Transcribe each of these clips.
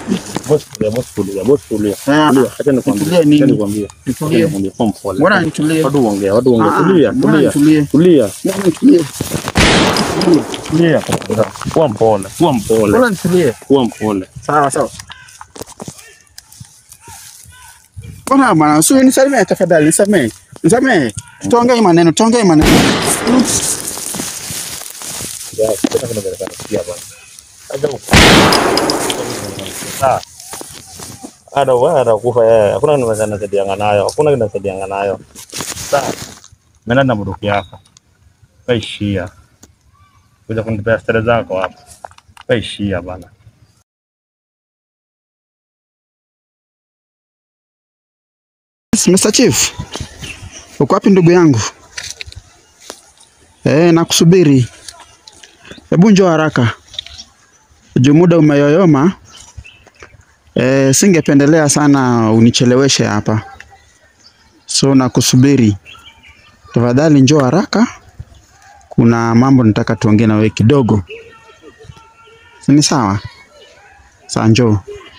Boss tulia, boss tulia, boss tulia. Eh, Tulia, acha nikwambie. nitulie nini? Acha nikwambie. Acha Nitulie. nikwambie, kuwa mpole. Mbona nitulie? Watu ongea, watu ongea. Ah, Tulia, mbona tulia. nitulie? Tulia. Mbona nitulie? Tulia. Kuwa mpole, kuwa mpole. Mbona nitulie? Kuwa mpole. Sawa sawa. Mbona bwana, usiwe nisamehe tafadhali, nisamehe. Nisamehe. Tuongee maneno, tuongee maneno. Ya, sasa kuna vile kanasikia bwana. Acha ku- Ah. Ada wewe ada kufa yeye. Hakuna kitu kinasaidianga nayo. Hakuna kitu kinasaidianga nayo. Sawa. Mimi na mdoki yako. Kaishia. Kuja kunipea stare zako hapa. Kaishia bana. Yes, Mr. Chief. Uko wapi ndugu yangu? Eh, nakusubiri. Hebu njoo haraka. Juu muda umeyoyoma. Eh, singependelea sana unicheleweshe hapa. So nakusubiri. Tafadhali njoo haraka. Kuna mambo nataka tuongee na wewe kidogo. Si ni sawa? Saa njoo.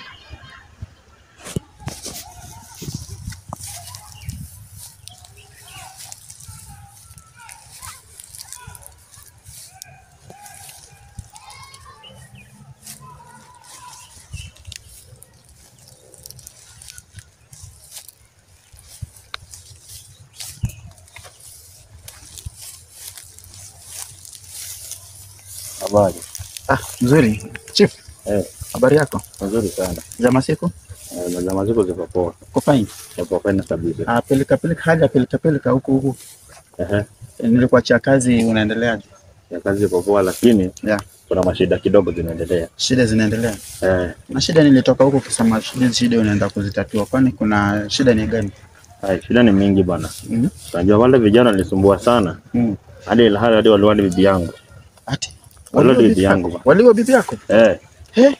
Habari. Ah, mzuri. Chief, Eh, habari yako? nzuri sana. Za masiku? Eh, na zama ziko ziko poa. Uko fine? Hapo kwenda kabisa. Ah, peleka peleka haja peleka peleka huku huku. Ehe. Eh, Nilikuachia kazi unaendeleaje? Ya kazi iko poa lakini Yeah. kuna mashida kidogo zinaendelea. Shida zinaendelea. Eh, Na shida nilitoka huko kusema shida shida unaenda kuzitatua. Kwani kuna shida ni gani? hai, shida ni mingi bana. Mm. Unajua wale vijana walisumbua sana. Mm. Hadi ilhali hadi waliwadi bibi yangu. Ati Wale waliwa bibi bibi yangu yako. ba. Waliwa bibi yako? Eh, Eh.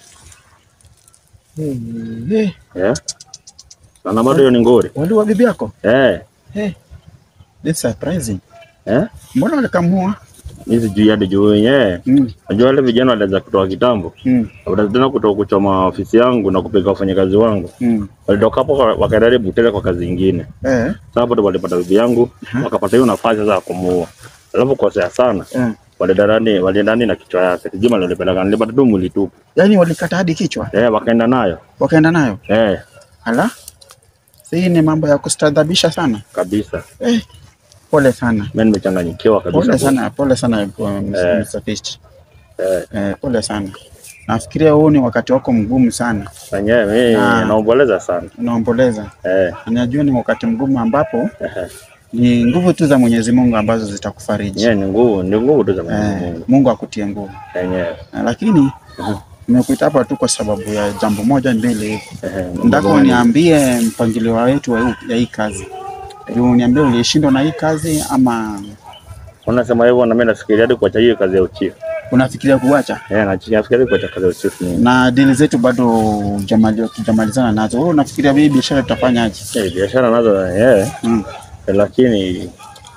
Eh, eh. Sana bado hiyo ni ngori. waliwa bibi yako? Eh, Eh. It's surprising. eh. Mbona walikamua? Hizi juu hadi juu yenyewe. Mm. Unajua wale vijana walianza kutoa kitambo. Mm. Baada tena kutoka kuchoma ofisi yangu na kupeleka wafanyakazi wangu. Mm. Walitoka hapo waka- wakaenda Butere kwa kazi nyingine. Eh. Sasa hapo ndo walipata bibi yangu, wakapata hiyo nafasi sasa ya kumuua. Alafu kosea sana. Eh. Walienda ndani, walienda ndani na kichwa yake. Sijui nilipeleka nilipata tu mwili tu. Yaani walikata hadi kichwa, Eh, wakaenda nayo. wakaenda nayo. Eh, Ala. Hii ni mambo ya kustadhabisha sana. kabisa. Eh. Pole sana. Mimi nimechanganyikiwa kabisa. Pole sana, pole sana uh, Eh. Mr. Fist. Eh, Eh, pole sana. Nafikiria huu ni wakati wako mgumu sana. wenyewe mimi Ah. naomboleza sana. Unaomboleza. Eh, Najua ni wakati mgumu ambapo eh. ni nguvu tu za Mwenyezi Mungu ambazo zitakufariji. Yenyewe ni nguvu, ni nguvu tu za Mwenyezi Eh, Mungu. Mungu akutie nguvu. Yenyewe. Eh, lakini Mhm. nimekuita hapa tu kwa sababu ya jambo moja mbili hivi. Eh, Nataka uniambie mpangilio wetu wa huu- ya hii kazi. Juu uniambie ulishindwa na hii kazi ama Unasema hivyo na mimi nafikiria hadi kuacha hiyo kazi ya uchifu. unafikiria kuacha? Eh, na nafikiria kuacha kazi ya uchifu mimi. Na dili zetu bado hujamali- hujamalizana nazo. Wewe unafikiria hii biashara tutafanyaje? Eh, biashara nazo eh, Mm. lakini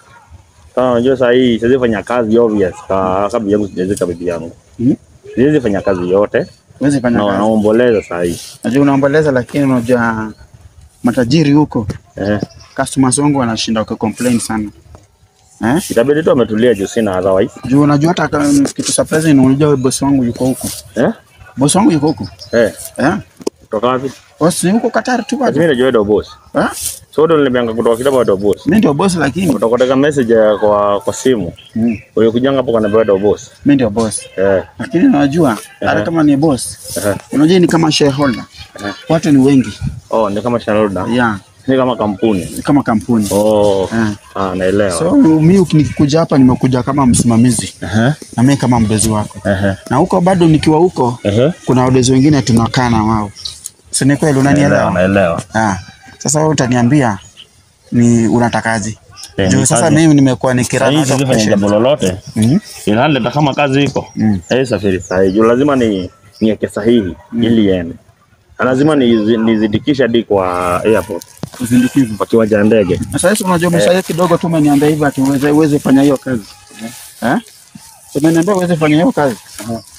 kama unajua saa hii siwezi fanya kazi obvious ka kabla yangu sijazika bibi yangu. Mm. Siwezi fanya kazi yote Huwezi fanya na kazi. naomboleza saa hii. Najua unaomboleza lakini unajua matajiri huko Eh, customers wangu wanashinda wakicomplain sana. Eh? itabidi tu ametulia juu sina otherwise. Juu unajua hata kama kitu surprise ni unajua boss wangu yuko huko. Eh? Boss wangu yuko huko. Eh, Eh? kutoka wapi? Boss yuko Qatar tu Mimi bado. najua wewe ndio boss. Eh? So ndio nilimeanga kutoka kitambo ndio boss. Mimi ndio boss lakini Kutoka katika message ya kwa kwa simu. mm. Wewe kujanga hapo kana ndio boss. mimi ndio boss. Eh. Lakini unajua hata Eh. kama ni boss, Eh. unajua ni kama shareholder. Eh. Watu ni wengi. Oh, ni kama shareholder. Yeah, Ni kama kampuni. ni kama kampuni. Oh. Eh. Ah, naelewa. So mimi nikikuja hapa nimekuja kama msimamizi Ehe. na mimi kama mdozi wako. Ehe. Na huko bado nikiwa huko Ehe. kuna wadozi wengine tunakaa na wao. Si ni kweli Naelewa, unanielewa? naelewa. Ah. Sasa wewe utaniambia ni unatakaje? Eh, Juu ni sasa kazi. mimi nimekuwa Sasa nikirana hii siwezi fanya jambo lolote. Mhm. Ilhali hata kama kazi iko. Mm. Eh, safiri sahihi. Juu lazima ni niweke sahihi ili iende. Na lazima nizi- nizidikishe hadi kwa airport Uzindukivu. kwa kiwanja ya ndege. Sasa hizo unajua umeshaje kidogo tu umeniambia hivyo ati uweze uweze fanya hiyo kazi. Eh? Umeniambia uweze fanya hiyo kazi.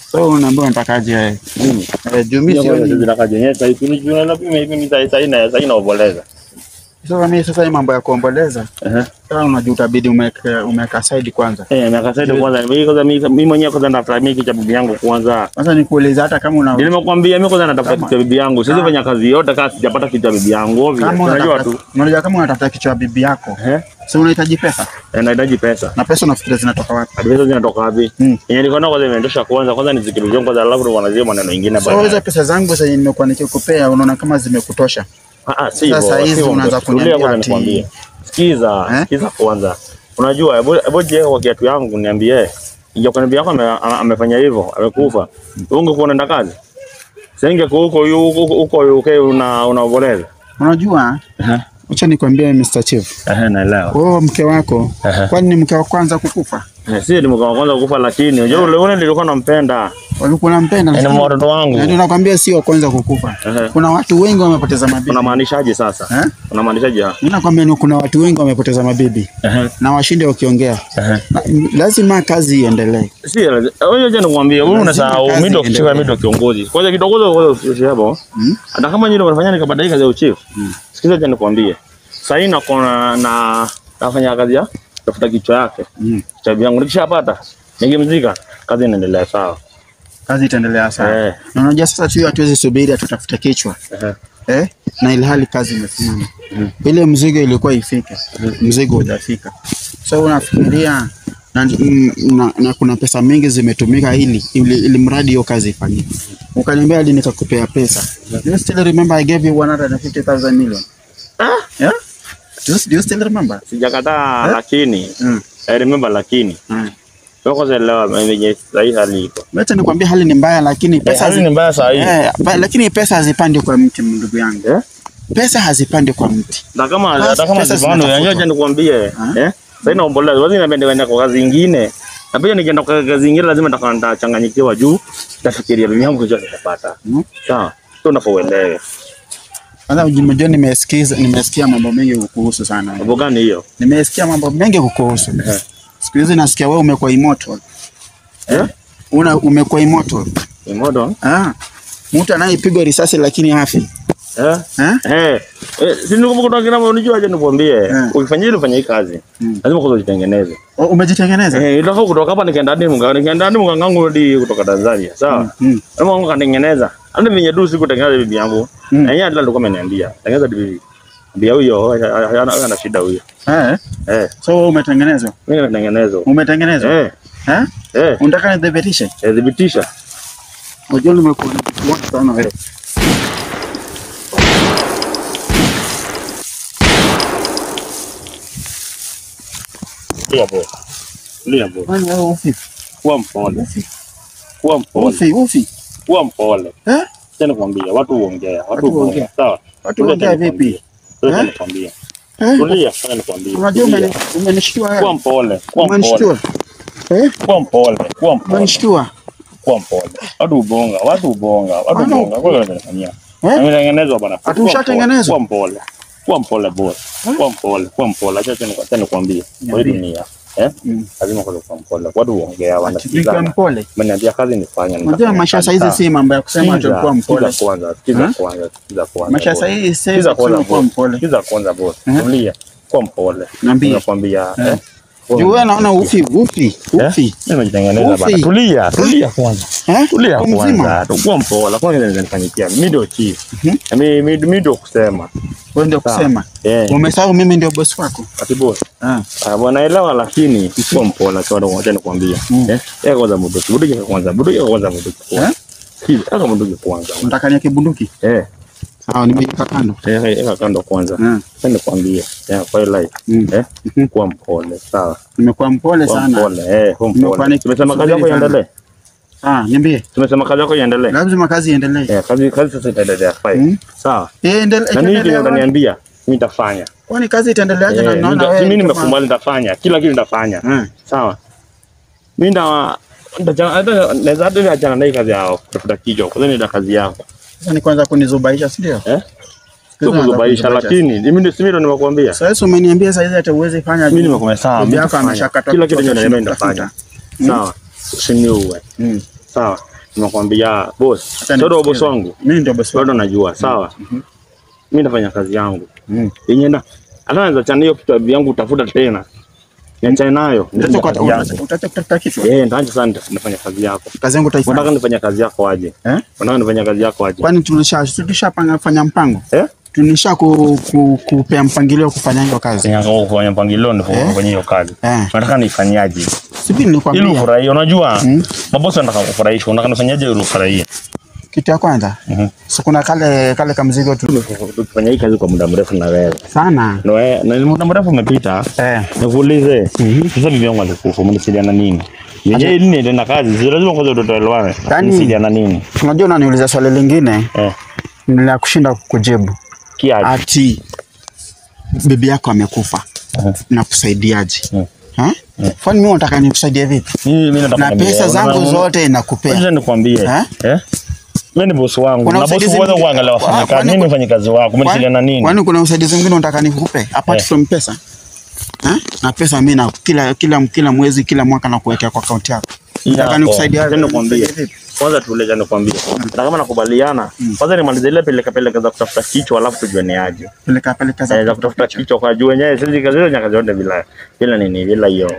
So unaambia unatakaje wewe? Mimi. Eh, juu mimi sioni. Zinakajenye sasa hivi juna na mimi mimi sasa ina sasa inaoboleza. Sasa mimi sasa hii mambo ya kuomboleza, Eh. sasa unajua utabidi umeweka umeweka side kwanza. Eh, miaka sasa kwanza mimi kwanza mimi mimi mwenyewe kwanza natafuta mimi cha bibi yangu kwanza. Sasa nikuuliza hata kama una Nimekwambia mimi kwanza natafuta Kama- kitu cha bibi yangu. Siwezi Kama- fanya kazi yote kama sijapata kitu cha bibi yangu. Ovyo. kama Unajua unatafuta tu. unajua kama unatafuta kichwa ya bibi yako, Eh? si unahitaji pesa? Eh, nahitaji pesa. Na pesa unafikiria zinatoka wapi? Hadi pesa zinatoka wapi? Mm. Yenye nilikuwa nayo kwanza imeendosha kwanza kwanza nizikilizie kwanza alafu ndo wanazia maneno mengine So hizo baadaye. pesa zangu zenye nimekuwa nikikupea unaona kama zimekutosha. Ah ah, si hivyo. Sasa hizi si hivyo. unaanza Tulia kuniambia kwanza ati- nikwambie. Sikiza, Eh? sikiza kwanza. Unajua hebu hebu jiweka kwa kiatu yangu niambie. Ingia kwa bibi yako ame- ame- amefanya hivyo, amekufa. Ungekuwa unaenda kazi? Senge kwa huko huko huko UK una unaoboleza. Unajua, Eh. acha nikwambie Mr. Chief. Eh, naelewa. Wewe mke wako, Ehe. kwani ni mke wa kwanza kukufa? Eh, Si ni mke wa kwanza kufa lakini unajua ule ule nilikuwa nampenda. Walikuwa nampenda. Ni lakini- mtoto wangu. Na ndio nakwambia sio wa kwanza kukufa. Ehe. Kuna watu wengi wamepoteza mabibi. Unamaanishaje sasa? Eh? Unamaanishaje? Mimi nakwambia ni kuna watu wengi wamepoteza mabibi Eh. na washinde wakiongea. Eh. Na- Lazima kazi iendelee. Si, wewe je nikwambie, wewe Lazima unasahau kazi mimi ndo kichika iendelee. mimi ndo kiongozi. Kwanza kidogo kwanza usi hapo. Mm. Hata kama nyinyi mnafanya nikabadilika kazi ya uchief. Sikiza je nikwambie. Sasa hii nako na na nafanya kazi ya tafuta kichwa yake. Mm. Kichwa yangu nikishapata nikimzika kazi inaendelea sawa. Kazi itaendelea sana. Eh. Na unajua sasa tu hatuwezi subiri tutafute kichwa. Eh. Eh? Na ilhali kazi imesimama. Ile mzigo ilikuwa ifike. Mzigo hujafika. So unafikiria na, mm, na, na kuna pesa mingi zimetumika ili, ili, ili mradi hiyo kazi ifanyike. Ukaniambia hadi nikakupea pesa. Do you still remember I gave you 150,000 million? Ah, Yeah? Do you, do you still remember? sijakataa Eh? lakini Mm. I remember lakini Mm. wewe kwanza elewa mwenye sahihi hali iko. Wacha nikwambie hali ni mbaya lakini pesa Hali zi- ni mbaya sahihi. eh, ba- lakini pesa hazipandi kwa mti ndugu yangu. Eh? Pesa hazipandi kwa mti. Na kama Basi, hata kama pesa sivano zinatafutwa. yanyoja nikwambie Ah. eh sasa inaomboleza wazi napenda kwenda kwa kazi nyingine na pia nikienda kwa kazi nyingine lazima nitakuwa nitachanganyikiwa juu tafikiria bibi yangu kesho nitapata Mm. sawa sio unapoelewe Kwanza unajua nimesikiza nimesikia mambo mengi kukuhusu sana. mambo gani hiyo Nimesikia mambo mengi kukuhusu. Eh. Siku hizi nasikia wewe umekuwa immortal. eh Una umekuwa immortal. ni modo Ah. Mtu anayepigwa risasi lakini hafi. eh Eh? eh eh, si nikukumbuka kutoka kina unijua aje nikwambie Eh. ukifanya ile ufanye hii kazi Mm. lazima kwanza ujitengeneze O, Umejitengeneza? eh ilitoka kutoka hapa nikaenda hadi mga nikaenda hadi mga ngangu hadi kutoka Tanzania sawa Mm. Kama wangu kanitengeneza. Hata venye du siku tengeneza bibi yangu. Mm. Na yeye ndio alikuwa ameniambia. Tengeneza bibi. Mbia huyo hana hana shida huyo. Eh. Eh, So wewe umetengenezwa? mimi natengenezwa. Umetengenezwa? Eh, Eh? eh, Unataka nidhibitishe? eh, dhibitisha. Unajua nimekuwa nikikuona sana wewe. Lia bo. Lia bo. Kwani wewe ufi? Kuwa mpole. Ufi. Kuwa mpole. Ufi, ufi. Kuwa mpole. Eh? Tena nikwambia watu huongea. Watu Watu huongea. huongea. Sawa. Watu Tulia huongea tena vipi? nikwambie. Tulia Eh? tena nikwambie. Eh? Tulia tena nikwambie. Unajua Tulia. umeni- umenishtua Kuwa wewe. mpole. Kuwa mpole. Umenishtua. Eh? Kuwa mpole. Kuwa mpole. Umenishtua. Kuwa mpole. Watu ubonga. Watu ubonga. Watu Bana, ubonga. Kwa hiyo wanafanyia. Eh? Ametengenezwa bana. Ati ushatengenezwa? Kuwa mpole. Kuwa mpole boss. Kuwa mpole. Kuwa mpole. Acha tena tena nikwambie. Kwa hii Niambie. dunia. Eh? Mm. Lazima kwa kuwa mpole. Watu huongea Ati wanasikizana. mpole. Umeniambia kazi nifanye. Unajua maisha saa hizi si mambo ya kusema ati kuwa mpole. Sikiza kwanza. Sikiza Eh? kwanza. Sikiza kwanza. Maisha boss. saa hizi si Sikiza kwanza kusema kuwa boss. mpole. Sikiza kwanza boss. Eh? Tulia. Kuwa mpole. Niambie. Nakwambia. Eh. Eh? Juu wewe naona ufi, ufi, ufi. Mimi nimejitengeneza bana. Ufi. Tulia, tulia kwanza. Eh? Tulia Uko mzima. kwanza. Tukuwa mpole. Kwanza nitanifanyikia. Mimi ndio chief. Mhm. Mimi mimi mimi ndio kusema. Wewe ndio Sawa. kusema. Eh. Umesahau mimi ndio boss wako. Ati boss. Ah. Ah, bwana elewa lakini sio mpole kwa ndio ngoja nikwambia. Mm. Eh? Yeye kwanza mduki. Mduki kwanza. Mduki kwanza mduki Eh? kwanza. Hivi, aka mduki kwanza. Unataka niweke bunduki? Eh. Sawa, nimeweka kando. Eh, eka kando kwanza. Ah. Sasa nikwambie. Eh, kwa hiyo life. Mm. Eh? Mhm. Kuwa mpole. Sawa. Nimekuwa mpole Kuwa sana. mpole. Eh, kuwa Nimekuwa mpole. niki- Tumesema kazi yako kusubiri sana. iendelee. Ah, niambie. Tumesema kazi yako iendelee. Lazima kazi iendelee. Eh, kazi kazi sasa itaendelea fine. Mm. Sawa. Eh, endele- Na mimi itaendelea wapi? utaniambia mimi nitafanya. Kwani kazi itaendeleaje na Eh, naona nita- wewe mimi kama- nimekubali nitafanya. Kila kitu nitafanya. Eh. Sawa. Mimi nda nitachana hata naweza hata niachana na hii kazi yao kutafuta kichwa. Kwa nini ndio kazi yako? Sasa ni kwanza kunizubaisha, si ndio? Eh? Sio Sasa kuzubaisha naanza lakini mimi ndio mimi ndio nimekuambia. Sasa Yesu umeniambia sasa hizi hata uwezi fanya. Mimi nimekuambia sawa. Bibi Mimi yako nitafanya. ameshakata Kila kitu kutoka ndio chini nitafanya. kutafuta. Sawa. Usiniue. Mm. Sawa. Nimekwambia boss. Hata Sio boss nikusikize. wangu. Mimi ndio boss Bado wako. najua, sawa. Mimi nafanya kazi yangu. Mm. Yenye na hata naweza chana hiyo kitu yangu utafuta tena. Niachane nayo. Utaacha Nifanye kwa- kazi yangu. utaacha kutafuta kichwa. Eh, nitaacha sana nitafanya kazi yako. Kazi yangu Unataka utaifanya. nifanye kazi yako aje? Eh? Unataka nifanye kazi yako aje? Kwani tulisha tulishapanga fanya mpango? Eh? Tunisha ku, ku, kupea mpangilio wa kufanya hiyo kazi. Sasa kufanya mpangilio ndio Eh? kufanya hiyo kazi. Eh. Unataka nifanyaje? Sipi Ili nilikwambia ufurahie, unajua? Mm. Mabosi wanataka kufurahisha, unataka nifanyaje ili ufurahie? kitu ya kwanza. Mhm. So kuna kale kale kamzigo tu Tukifanya hii kazi kwa muda mrefu na wewe. sana. Na wewe na ni muda mrefu umepita. Eh. Nikuulize. Sasa bibi yangu alikufa, mnisaidiana nini? Yenyewe ili niende na kazi, si lazima kwanza tutoelewane. Yaani- Mnisaidiana nini? Unajua unaniuliza swali lingine Eh. nila kushinda kujibu. Kiaje? Ati bibi yako amekufa. Mhm. Nakusaidiaje? Mhm. Ha? Kwani mimi nataka nikusaidie vipi? Mimi mimi nataka Na niambie, pesa zangu unaona- zote nakupea. Ngoja nikwambie. Eh? Eh? Mimi ni bosi wangu. Kuna Na bosi usaidizi kwanza mwingine- kuangalia Kwani- wafanyakazi. Mimi ni mfanyakazi wako. Mnisaidiana nini? Kwani kuna usaidizi mwingine unataka nikupe apart Eh. from pesa? Ha? Na pesa mimi na kila kila kila mwezi kila mwaka nakuwekea kwa akaunti yako. Nataka nikusaidie. Ngoja nikwambie. Kwanza tueleze nikwambie. Na kama nakubaliana, kwanza nimalize ile peleka peleka za kutafuta kichwa alafu tujue ni aje. Peleka peleka Eh, za za kutafuta kichwa kwa juu wenyewe sisi kazi hiyo nyakazi yote bila bila nini bila hiyo.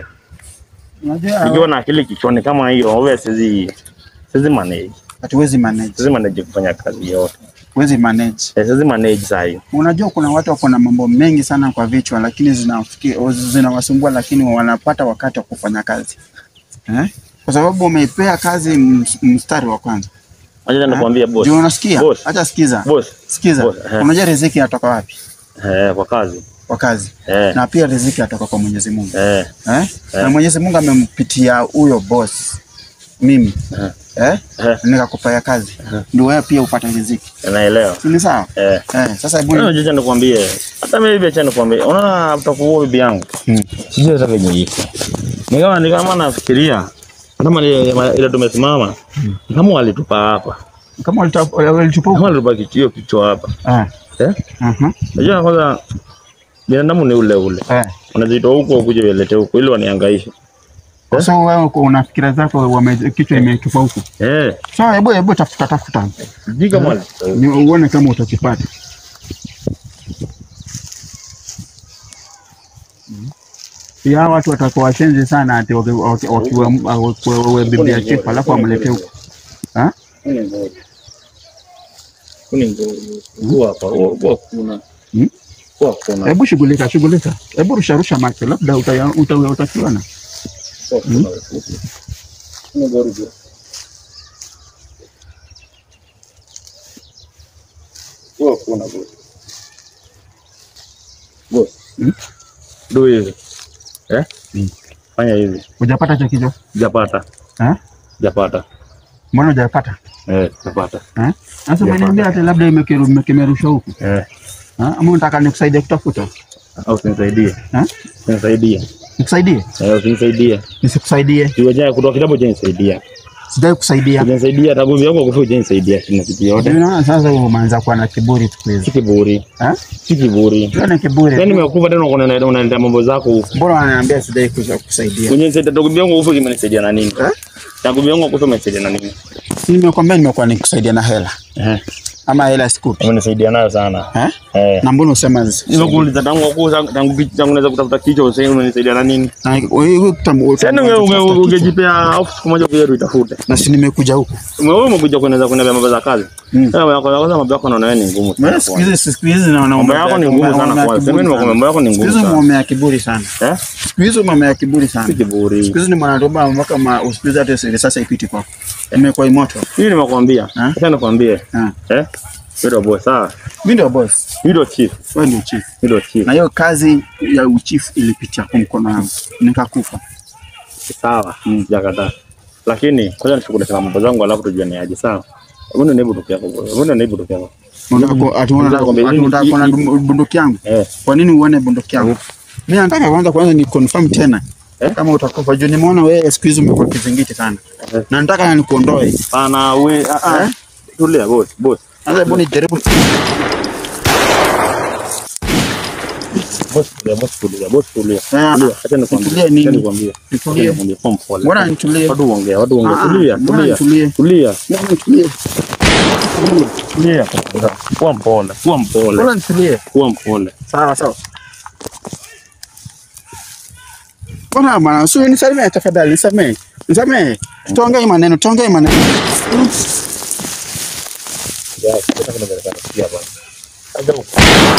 Unajua Ikiwa na akili kichwani kama hiyo, wewe sizi sizi manage. hatuwezi manage. Sizi manage kufanya kazi yote. Huwezi manage. Eh, sizi manage saa hii. Unajua kuna watu wako na mambo mengi sana kwa vichwa lakini zinawafikia zinawasumbua lakini wanapata wakati wa kufanya kazi. Eh? Kwa sababu umeipea kazi ms- mstari wa kwanza. Acha nikwambie boss. Ndio unasikia? Boss. Acha sikiza. Boss. Sikiza. Boss, eh. Unajua riziki inatoka wapi? Eh, kwa kazi. Kwa kazi. Eh. Na pia riziki inatoka kwa Mwenyezi Mungu. Eh. Eh? Na Mwenyezi Mungu amempitia huyo boss mimi. Eh. Eh? Eh. Nikakupea kazi. Ndio wewe pia upate riziki. Naelewa. Si ni sawa? Eh. Eh, sasa hebu Wewe acha nikwambie. Hata mimi bibi acha nikwambie. Unaona utakuwa bibi yangu. Mm. Sijui hata venye iko. Ni kama ni kama nafikiria kama ile ile tumesimama. ni Kama walitupa hapa. kama walitupa walitupa Kama huko. walitupa kichio kichwa hapa. Eh. Eh? Mhm. Unajua kwanza binadamu ni ule ule. Eh. Unazitoa huko kuja ulete huko ili wanihangaishe. Eh? So wewe uko una fikira zako wame- kichwa imetupa huko. Eh. So hebu hebu tafuta tafuta. Sijui kama walitupa huko. Ni uone kama utakipata. Ya watu watakuwa washenzi sana ati waki- waki- wakiwa wakiwa bibi ya chifu alafu wamlete huko. Ha? Kuni ngori. Kuni ngori. Huwa hapa. Huwa kuna. Hmm? Huwa kuna. Hebu shughulika shughulika. Hebu rusha rusha macho labda uta- uta- utakiona. Huwa kuna. Kuni ngori bro. Huwa kuna bro. Boss. Hmm? Do hivi. Eh? Hmm. Fanya hivi. Hujapata cha kichwa? Japata. Eh? Japata. Mbona hujapata? Eh, japata. Eh? Sasa Hujapata. umeniambia ati labda imekiru- imekimerushwa huku. Eh. Ha? Ama unataka nikusaidie kutafuta? Au usinisaidie. Ha? Usinisaidie. Nikusaidie? Eh, usinisaidie. Nisikusaidie? Kiwaja kutoka kitabu cha nisaidia. Sitaki kusaidia. Ujanisaidia tangu mimi wako kufa ujanisaidia tena kitu yote. Unaona sasa umeanza kuwa na kiburi siku hizi. Si kiburi. Eh? Si kiburi. Sio ni kiburi. Yaani nimekufa tena unaenda unaenda mambo zako huko. Mbona wananiambia sidai kuja kusaidia? Ujanisaidia tangu mimi wangu kufa kimenisaidia na nini? Eh? Tangu mimi wangu kufa umenisaidia na nini? Si nimekwambia nimekuwa nikusaidia na hela. Eh. Ama hela sikupi. Umenisaidia nayo sana. Eh? Eh. Na mbona usema zi- Nimekuuliza tangu wako tangu kitu tangu naweza kutafuta kichwa useme umenisaidia na nini? na wewe kitambo Yaani unge unge ungejipea off siku moja kuja tuitafute. na si nimekuja huku. Wewe umekuja kueneza kueneza mambo za kazi. Mm. Sasa mambo yako kwanza mambo yako naona wewe ni ngumu. Mimi siku hizi siku hizi naona Mambo yako ni ngumu sana kwa. Sema ni mambo yako ni Siku ngumu hizi sana. umeomea kiburi sana. Eh? Siku hizi umeomea kiburi Si sana. kiburi. Siku hizi ni mwanatoba mpaka ma usikize hata siri sasa ipiti kwako. Imekuwa imoto. Mimi nimekwambia. Eh? Acha nikwambie. Ah. Eh? Ndio boss sawa. Mimi ndio boss. Ndio chief. Wewe ndio chief. Ndio chief. Na hiyo kazi ya uchifu ilipitia kwa mkono wangu. Nikakufa. Sawa. Sijakataa. Lakini kwanza nishughulikie mambo zangu alafu tujue ni aje sawa. Mbona naibu tukia hapo? Mbona naibu tukia hapo? Unataka ku- ati unataka Nataka ati unataka kuona kuambia- bunduki yangu? Eh. Kwa nini uone bunduki yangu? Mimi nataka kwanza kwanza ni confirm tena. Eh? Kama utakufa juu nimeona wewe siku hizi umekuwa kizingiti sana. Eh. Na nataka nikuondoe. Pana we ah ah. Eh? Tulia boss, boss. Sasa hebu nijaribu Boss tulia, boss tulia, boss tulia. Eh, Tulia, acha nikwambie. nitulie nini? Acha nikwambie. Nitulie. Acha nikwambie, kuwa mpole. Mbona nitulie? Watu uongea, watu uongea. Ah, Tulia, mbona tulia. nitulie? Tulia. Mbona nitulie? Tulia. Kuwa mpole, kuwa mpole. Mbona nitulie? Kuwa mpole. Sawa sawa. Mbona bwana, sio nisamehe tafadhali, nisamehe. Nisamehe. Tuongee maneno, tuongee maneno. Ya, sasa kuna vile kana sikia bwana. Acha uko.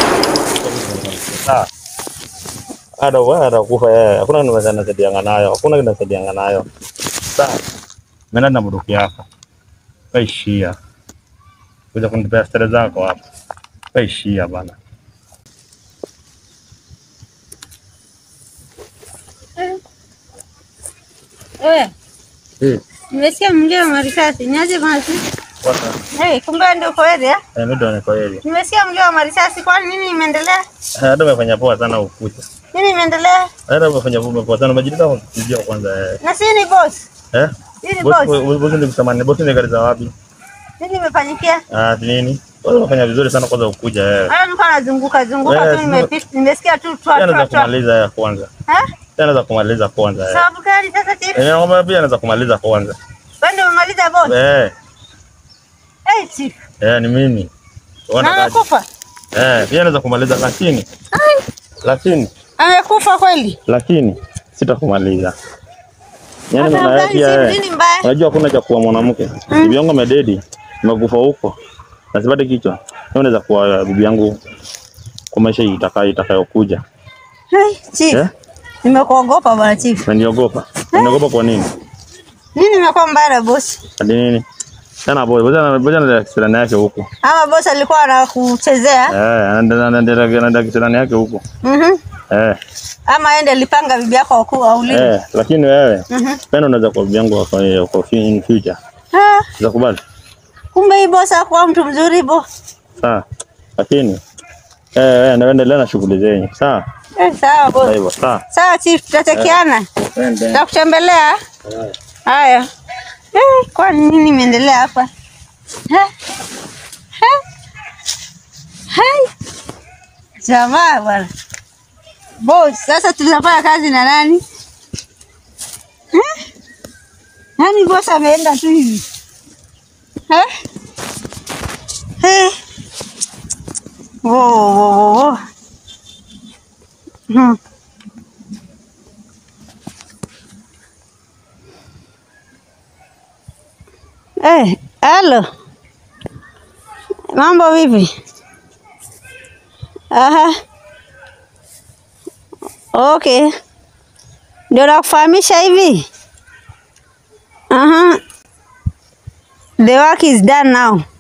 Ah. Ada wa ada kufa yeye. Hakuna kitu kinaweza nasaidianga nayo. Hakuna kitu nasaidianga nayo. Sasa mimi na mduki yako. Kaishia. Kuja kunipea stare zako hapa. Kaishia bana. Eh, Eh, nimesikia mlio wa marisasi. Niaje basi? sasa Eh, kumbe ndio uko area? eh, ndio ni kwa hili. Nimesikia mlio wa marisasi. Kwani nini imeendelea? Hata umefanya poa sana ukucha. Nini imeendelea? Hata umefanya poa sana umejileta kwa kijio kwanza eh. Na si ni boss. Eh? Hii ni Bosi boss. bosi ni kusamani, bosi ni gari za wapi? Nini imefanyikia? Ah, si nini? Wewe unafanya vizuri sana kwanza ukuja wewe. Hata nilikuwa nazunguka zunguka Eh, tu nimepita. Nimesikia tu twa Pia twa anaweza twa. kumaliza ya kwanza. Eh? Pia anaweza kumaliza kwanza. eh. Sababu gani sasa chief? Eh, ngoma pia anaweza kumaliza kwanza. Wewe ndio umemaliza boss. Eh, Eh, chief. eh ni mimi. Na Wana kaji. amekufa. Eh, pia anaweza kumaliza lakini lakini Amekufa kweli? lakini sitakumaliza. Yaani Hata maana gani pia chief? wewe. Nini mbaya? Unajua hakuna cha kuwa mwanamke. Bibi yangu amededi. Nimekufa huko. Nasipate kichwa. Wewe unaweza kuwa bibi yangu kwa maisha itakayo itakayokuja. Hey, chief. Eh? Nimekuogopa bwana chief. Unaniogopa? Unaniogopa kwa nini? Nini imekuwa mbaya na boss? Hadi nini? Sana boy, boja boja na kisirani yake huko. Ama boss alikuwa anakuchezea? Eh, anaenda anaenda anaenda kisirani yake huko. Mhm. Eh, Ama ende alipanga bibi yako wakuu auliwe. eh, lakini wewe Mhm. pena unaweza kuwa bibi yangu kwa kwa fi- in future. Ah, Utakubali? kumbe hii boss hakuwa mtu mzuri bo. Sawa. Lakini eh, eh, naendelea na shughuli zenyu. Sawa? Eh, sawa Kwa boss. hivyo, sawa. Sawa chief, tutachekiana. Twende. Tutakutembelea. Haya. Eh, kwani nini imeendelea hapa? Eh? Eh? Hai. Jamaa bwana. Boss, sasa tunafanya kazi na nani? Eh? Nani boss ameenda tu hivi? Eh? Eh? Wo, wo, wo, wo. Hmm. Eh, halo. Mambo vipi? Aha. Okay. Ndio nakufahamisha hivi. Aha. The work is done now.